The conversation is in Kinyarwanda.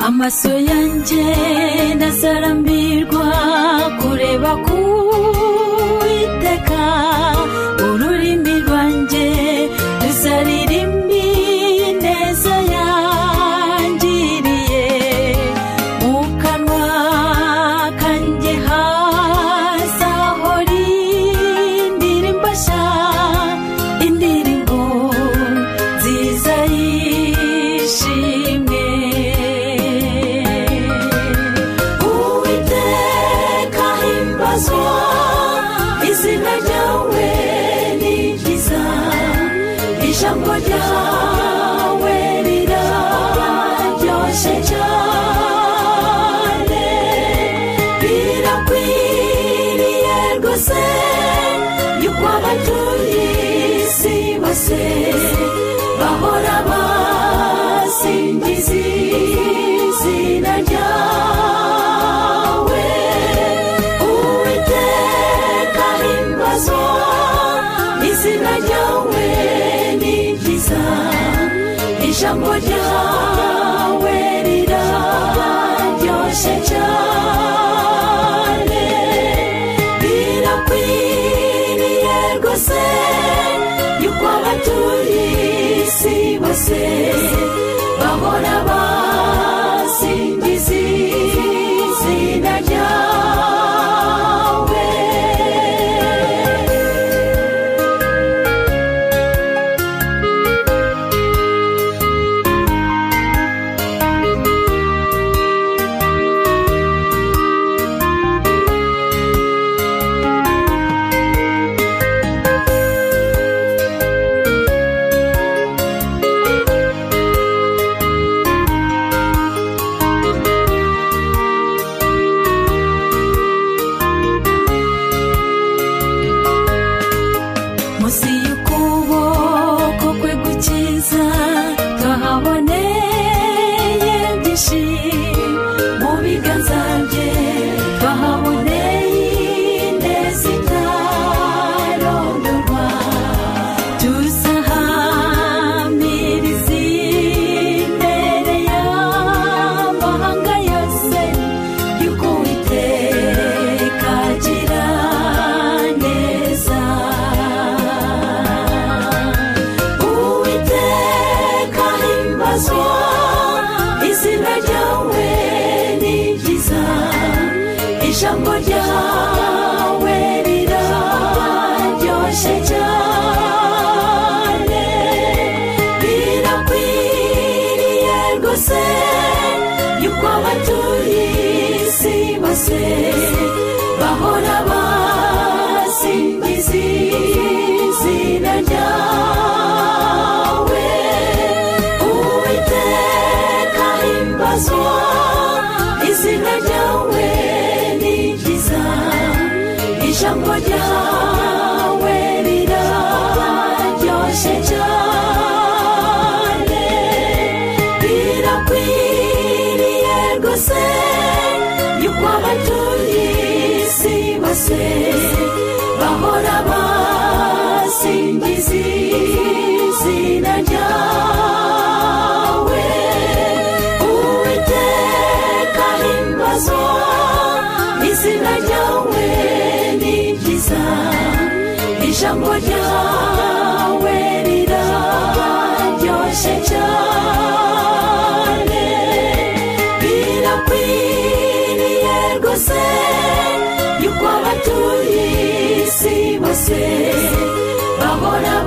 amaso yanjye ndasarambirwa kureba ku witeka ururimi rwanjye rusaririmbi neza yangiriye mu kanwa kanjye hazahora indirimbo nshya indirimbo nziza yishimye uwiteka himbazwa izina ryawe ni ryiza ijambo ryawe riraryoshye cyane birakwiriye rwose yuko abatuye isi bose bahora basingiza izina ryawe uwiteka himbazwa izina ryawe ni ryiza ijambo ryawe riraryoshye cyane birakwiriye rwose yuko abatuye isi bose bahora basingiza izina ryawe munsi y'ukuboko kwe gukiza twahaboneye byinshi mu biganza bye twahaboneye ineza itarondorwa tuzahamirize imbere y'amahanga yose yuko uwiteka agira neza uwiteka himbazwa izina ryawe ni ryiza ijambo ryawe riraryoshye cyane birakwiriye rwose yuko abatuye isi bose bahora basingiza izina ryawe uwiteka himbazwa izina ryawe ni ryiza ijambo ryawe riraryoshye cyane birakwiriye rwose yuko abatuye isi bose bahora basingiza izina ryawe uwiteka himbazwa izina ryawe ni ryiza ijambo ryawe riraryoshye cyane birakwiriye rwose yuko abatuye isi bose bahora